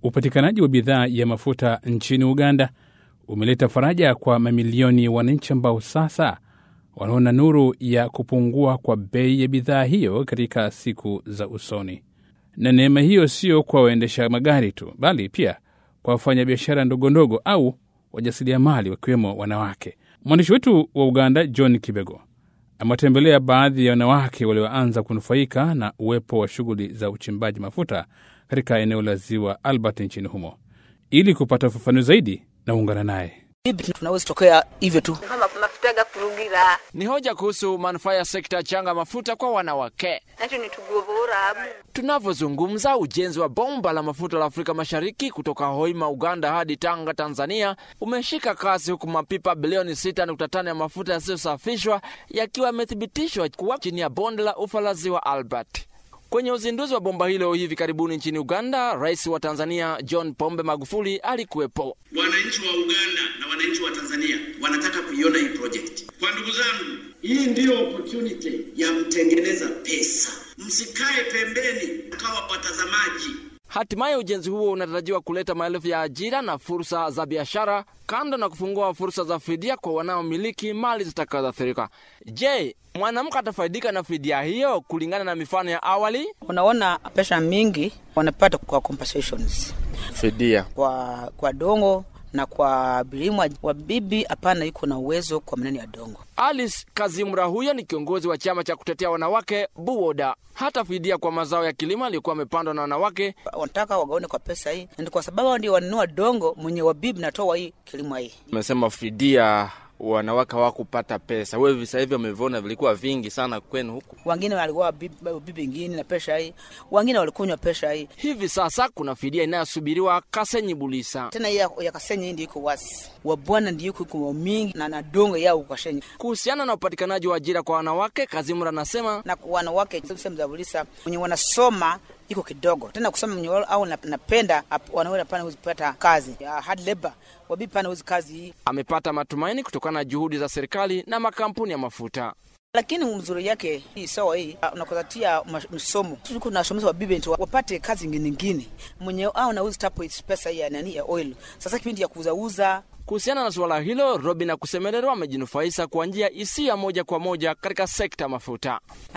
Upatikanaji wa bidhaa ya mafuta nchini Uganda umeleta faraja kwa mamilioni ya wananchi ambao sasa wanaona nuru ya kupungua kwa bei ya bidhaa hiyo katika siku za usoni. Na neema hiyo sio kwa waendesha magari tu, bali pia kwa wafanyabiashara ndogo ndogo au wajasiriamali wakiwemo wanawake. Mwandishi wetu wa Uganda John Kibego amewatembelea baadhi ya wanawake walioanza kunufaika na uwepo wa shughuli za uchimbaji mafuta katika eneo la ziwa Albert nchini humo. Ili kupata ufafanuzi zaidi, na ungana naye. Bibi, tunaweza tokea hivyo tu. kama mafuta gakurugira Ni hoja kuhusu manufaa ya sekta ya changa mafuta kwa wanawake. nacho nitugobora abu Tunavyozungumza, ujenzi wa bomba la mafuta la Afrika Mashariki kutoka Hoima, Uganda hadi Tanga, Tanzania umeshika kasi, huku mapipa bilioni 6.5 ya mafuta yasiyosafishwa yakiwa yamethibitishwa kuwa chini ya bonde la ufa la ziwa Albert. Kwenye uzinduzi wa bomba hilo hivi karibuni nchini Uganda, rais wa Tanzania John Pombe Magufuli alikuwepo. Wananchi wa Uganda na wananchi wa Tanzania wanataka kuiona hii project. Kwa ndugu zangu, hii ndiyo opportunity ya kutengeneza pesa. Msikae pembeni kawa watazamaji. Hatimaye ujenzi huo unatarajiwa kuleta maelfu ya ajira na fursa za biashara, kando na kufungua fursa za fidia kwa wanaomiliki mali zitakazoathirika. Je, mwanamke atafaidika na fidia hiyo kulingana na mifano ya awali? Unaona pesa mingi wanapata kwa compensations Fidia kwa kwa dongo na kwa bilimwa wa bibi, hapana, iko na uwezo kwa maneno ya dongo. Alice Kazimra huyo ni kiongozi wa chama cha kutetea wanawake Buwoda. Hata fidia kwa mazao ya kilimo aliyokuwa amepandwa na wanawake Wanataka wagaone kwa pesa hii, na kwa sababu hao ndio wanunua dongo mwenye wabibi natoa hii kilimo hii Umesema fidia wanawake hawakupata pesa. Wewe visa hivyo umevona vilikuwa vingi sana kwenu huku. wengine walikuwa bibi, bibi ingine na pesa hii, wengine walikunywa pesa hii. hivi sasa kuna fidia inayosubiriwa Kasenyi Bulisa. Tena hii ya, ya Kasenyi hii ndio iko wasi wa bwana ndio iko iko mingi na na dongo yao kwa Kasenyi Kuhusiana na upatikanaji wa ajira kwa wanawake, Kazimura anasema na kwa wanawake sehemu za Bulisa wenye wanasoma iko kidogo tena kusoma mwenye wao au nap- napenda ap- wanaweza pana kuzipata kazi ya hard labor wabibi pana uzi kazi hii, amepata matumaini kutokana na juhudi za serikali na makampuni ya mafuta. lakini mzuri yake hii sawa hii ah, unakuzatia msomo tuko nasomesha wabibi ndio wapate kazi nyingine nyingine mwenye au nauzi tapo pesa hii ya nani ya oil sasa kipindi ya kuuza uza Kuhusiana na suala hilo, Robin Akusemerero amejinufaisha kwa njia isiyo ya moja kwa moja katika sekta ya mafuta.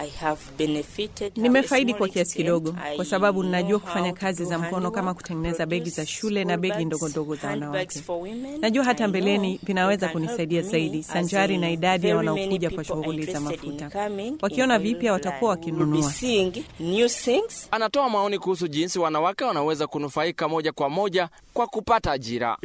Nimefaidi kwa kiasi kidogo, kwa sababu ninajua kufanya kazi za mkono kama kutengeneza begi za shule na begi ndogo ndogo za wanawake. Najua hata mbeleni vinaweza kunisaidia zaidi, sanjari na idadi ya wanaokuja kwa shughuli za mafuta. Wakiona vipya watakuwa wakinunua. Anatoa maoni kuhusu jinsi wanawake wanaweza kunufaika moja kwa moja kwa kupata ajira.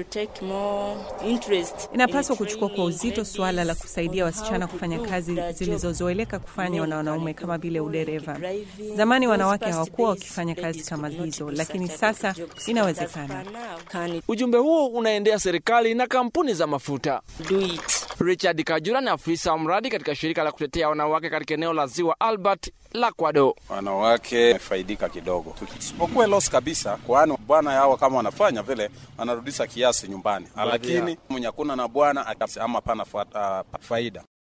Inapaswa kuchukua kwa uzito suala la kusaidia wasichana kufanya kazi zilizozoeleka kufanywa na wanaume kama vile udereva. Zamani wanawake hawakuwa wakifanya kazi kama hizo, lakini sasa inawezekana. Ujumbe huo unaendea serikali na kampuni za mafuta. Richard Kajura ni afisa wa mradi katika shirika la kutetea wanawake katika eneo la ziwa Albert la Kwado. wanawake wamefaidika kidogo, isipokuwa loss kabisa, kwani bwana yao kama wanafanya vile wanarudisha kiasi nyumbani, lakini mwenye hakuna na bwana ama pana fa- ah, faida